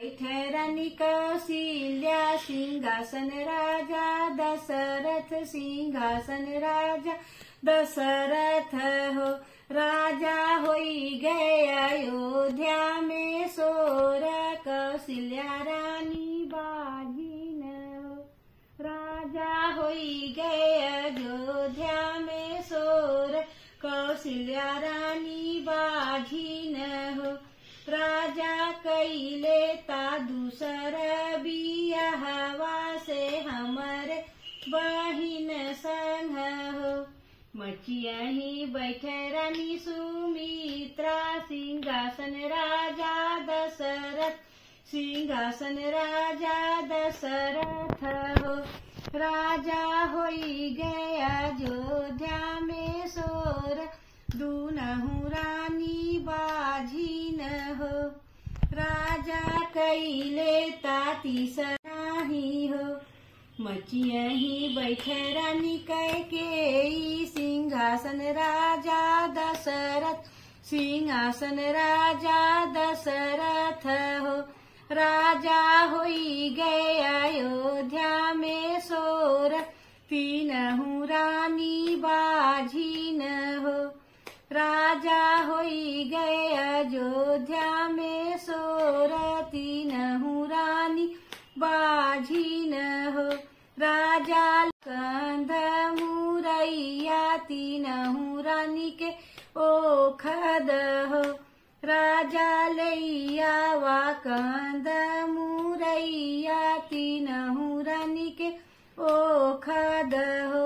बैठे रानी कौशल्या सिंहासन राजा दशरथ सिंहासन राजा दशरथ हो राजा होई गए अयोध्या में सोर कौशल्या रानी बाजीन हो राजा होई गए अयोध्या में सोर कौशल्या रानी बाझीन हो राजा कैले ता दूसर बियाहवा से हमर बहिन संग हो मचियही बैठे रानी सुमित्रा सिंहासन राजा दशरथ सिंहासन राजा दशरथ हो राजा होई गया अयोध्या में सोर दूनहु रानी बाझीन हो राजा कैले ताती सराही हो मचियही बैठे रानी कैके सिंहासन राजा दशरथ सिंहासन राजा दशरथ हो राजा होई गए अयोध्या में सोर तीनहु रानी बाझीन हो राजा होई गए अयोध्या में सोर तीनहु रानी बाझीन हो राजा कंध मुरैया तीनहु रानी के ओखद हो राजा लैया वा कंद मुरैया तीनहु रानी के ओखद हो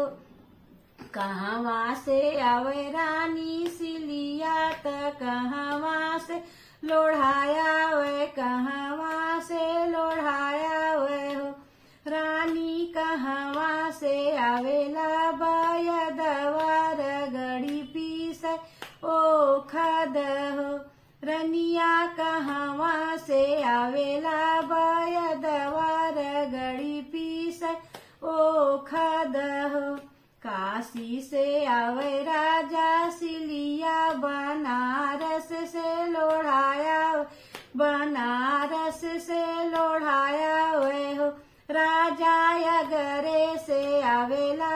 कहवा से आवे रानी सिलिया त कहवा से लोढ़ाया वे कहवा से लोढ़ाया वे हो रानी कहवा से आवेला बयदवार गड़ी पीस ओ खद हो रनिया कहवा से आवेला बयदवार गड़ी पीस ओ खद हो काशी से आवे राजा सिलिया बनारस से लोढ़ाया बनारस से लोढ़ाया वे हो राजा अगरे से आवेला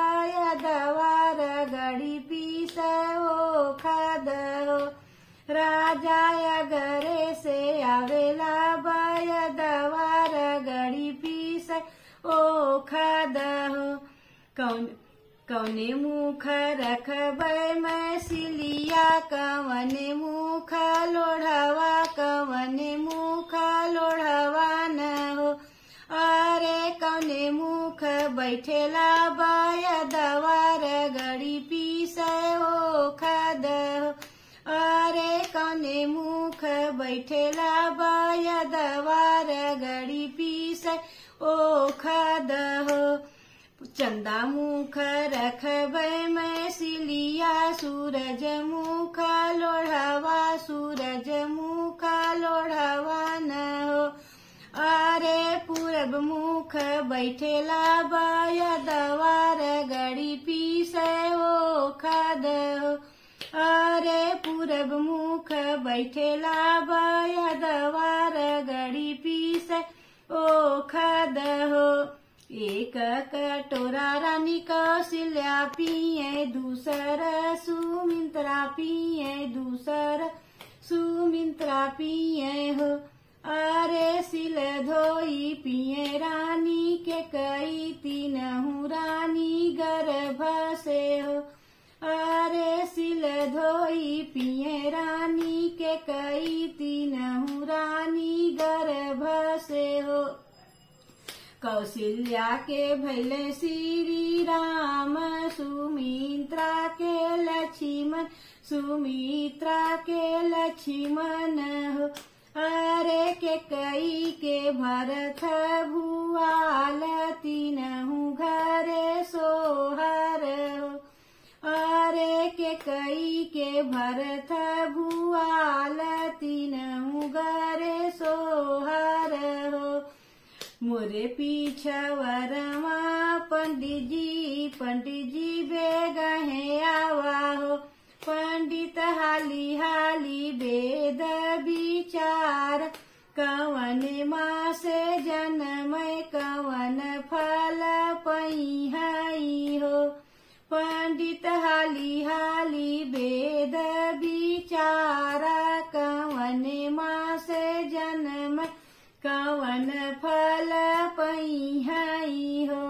बयदवार गड़ी पीस ओ खद हो राजा अगरे से आवेला बयदवार गड़ी पीस ओ खद हो कौन कौने मुख रखबै मैं सिलिया कवने मुख लोढ़वा कवने मुख लोढ़वा न हो अरे कौने मुख बैठेला बाया दवार गड़ी पीस ओ खद हो अरे कौने मुख बैठेला बाया दवार गड़ी पीस ओ खद हो चंदा मुख रखबै मैं सिलिया सूरज मुख लोढ़वा सूरज मुख लोढ़वा न हो अरे पूरब मुख बैठेला बाया दवार गड़ी पीस ओ खद हो अरे पूरब मुख बैठेला बाया दवार गड़ी पीस ओ खद हो एक कटोरा रानी कौशल्या पिए दूसर सुमिंत्रा पिए दूसर सुमिंत्रा पिए हो अरे सिल धोई पिए रानी के कई तीनहु रानी गर्भ से हो अरे सिल धोई पिए रानी के कई तीनहु रानी गर्भ से हो कौशल्या के भैले श्री राम सुमित्रा के लक्ष्मण सुमित्रा के लक्ष्मण हो अरे के कई के भरत भुआल तीनहु घरे सोहर हो अरे के कई के भरत भुआल तीनहु घरे सोहर हो मोरे पीछवरमा पंडित जी पंडित जी बेगहे आवा हो पंडित हाली हाली वेद विचार कवन मास जन्म कवन फल पई हो पंडित हाली हाली वेद विचारा कवन मास जन्म कवन फल पई हो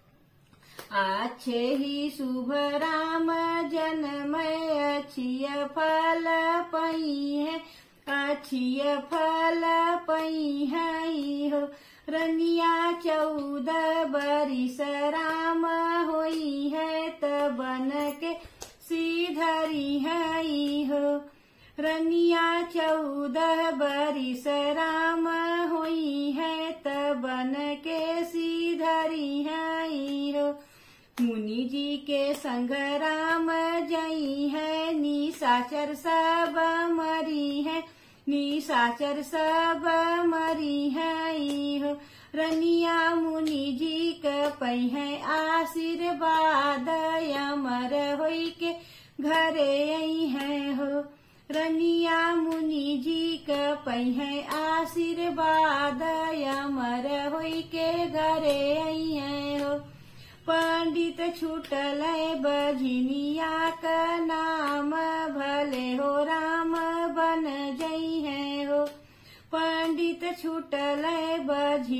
अच्छे ही शुभ राम जन्म अच्छिय फल पई है अच्छिय फल पई है हो रनिया चौदह बरिस राम होई है तबन के सीधरी है हो रनिया चौदह बरिस राम होई है तबन के सीधरी है हो मुनि जी के संग राम जई है निशाचर सब मरी है निशाचर सब मरी है हो रनिया मुनि जी के पै है आशीर्वाद अमर होई के घरे आई है हो रनिया मुनि जी के पै है आशीर्वाद अमर होई के घरे आई है हो पंडित छूटल बझिनिया का नाम भले हो राम बन जई है हो पंडित छूटल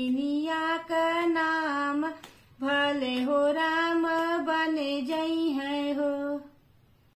बझिनिया का नाम भले हो राम बन जई है